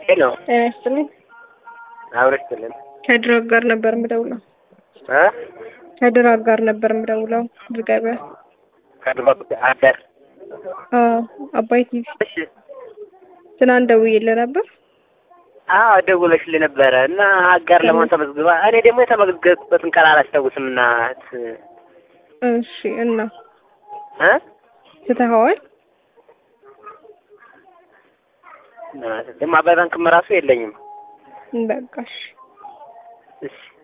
ሄሎ ጤና ይስጥልኝ። አብረሽ ስልን ከድራግ ጋር ነበር የምደውለው። እ ከድራግ ጋር ነበር የምደውለው። ዝገበ ከድሮ አደር አባይ ቲቪ እሺ ትናንት ደውዬልህ ነበር። አዎ ደውለሽልኝ ነበረ እና አጋር ለመሆን ተመዝግባ እኔ ደግሞ የተመዘገብኩበትን ቀን አላስታውስም እና እሺ እና እ ትተኸዋል? ደግሞ አባይ ባንክም ራሱ የለኝም በቃ እሺ። እሺ